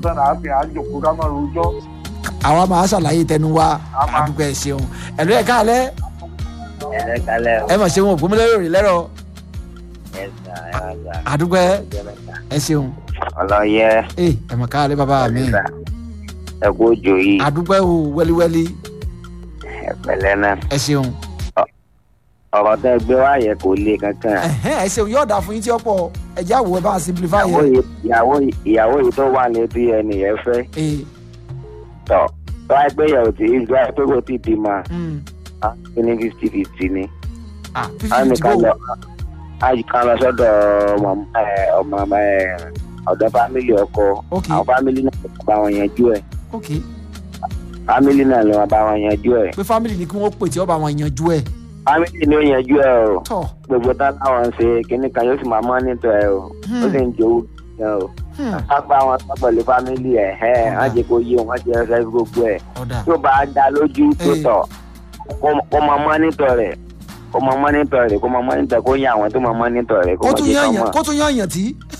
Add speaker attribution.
Speaker 1: sọ̀rọ̀ àti àjòkó ká máa rojọ́.
Speaker 2: àwa máa ṣàlàyé tẹnu wa
Speaker 1: A máa-
Speaker 2: àdúgbò ẹ ṣeun ẹ̀lú ẹ̀ káàlẹ́
Speaker 3: ẹ̀rẹ́ kalẹ̀ o
Speaker 2: ẹ mọ̀ ṣe wọn ògbómìnira rí lẹ́rọ̀
Speaker 3: ẹ̀sà ẹ̀rọ
Speaker 2: àdúgbò ẹ ẹ ṣeun
Speaker 3: ọlọ́yẹ
Speaker 2: ẹ ẹ mọ̀ káàlẹ́ bàbá mi
Speaker 3: ẹ̀sà ẹ̀kú òjò yìí
Speaker 2: àdúgbò ẹ o wẹ́líwẹ́lí
Speaker 3: ẹ̀pẹ̀lẹ́ náà
Speaker 2: ẹ ṣeun
Speaker 3: ọ̀rọ̀ tẹ́ gbé wá yẹ kò le kankan
Speaker 2: ẹ̀hẹ́n ẹ ṣeun yóò dà fún yín tí ó pọ̀ ẹ̀jẹ̀ àwọ̀ ẹ bá simplify
Speaker 3: ìyàwó
Speaker 2: yẹn
Speaker 3: yìí ìyàwó yìí ìyàwó yìí tó wà létí ẹnì yẹn fẹ́
Speaker 2: ẹ
Speaker 3: tọ̀ tó wáyé pé yẹ̀wò tí ìgbà pé kò tí ì di ma
Speaker 2: mm,
Speaker 3: á fi ní fifty fifty ni
Speaker 2: ah
Speaker 3: á
Speaker 2: fífi
Speaker 3: ní
Speaker 2: ti
Speaker 3: ká
Speaker 2: bò
Speaker 3: lọ á ká lọ sọ́dọ̀ ọmọ ẹ, ọmọ ẹ, ọ̀dọ̀ fámìlì ọkọ
Speaker 2: Ok.
Speaker 3: àwọn fámìlì náà ló bá wọn yanjú ẹ̀
Speaker 2: ok
Speaker 3: fámìlì náà ló bá wọn yanjú ẹ̀
Speaker 2: pé family ni kí wọ́n pè tí ó bá wọn yanjú ẹ̀
Speaker 3: fámìlì ni ó yanjú ẹ̀ o.
Speaker 2: tọ̀
Speaker 3: gbogbo tá láwọn ń ṣe kínní kan yóò sì máa mọ́ nítọ̀ ẹ o ó sì ń jowó gan o
Speaker 2: hmm,
Speaker 3: pápá wọn sọ pẹ̀lú fámìlì ẹ̀ ẹ̀ wọ́n jẹ́ kó yé wọn jẹ́ ẹsẹ̀ gbogbo ẹ̀
Speaker 2: ọ̀dà
Speaker 3: tó bá dá lójú tó
Speaker 2: Eh.
Speaker 3: tọ̀ kó- kó máa mọ́ nítọ̀ rẹ̀ kó máa mọ́ nítọ̀ rẹ̀ kó máa mọ́ nítọ̀ kó yẹ àwọn tó máa mọ́ nítọ̀ rẹ̀ kó
Speaker 2: kó
Speaker 3: máa
Speaker 2: tún
Speaker 3: jẹ́
Speaker 2: yán
Speaker 3: kọ́
Speaker 2: yàn
Speaker 3: mọ̀
Speaker 2: kó tún yán yàn tí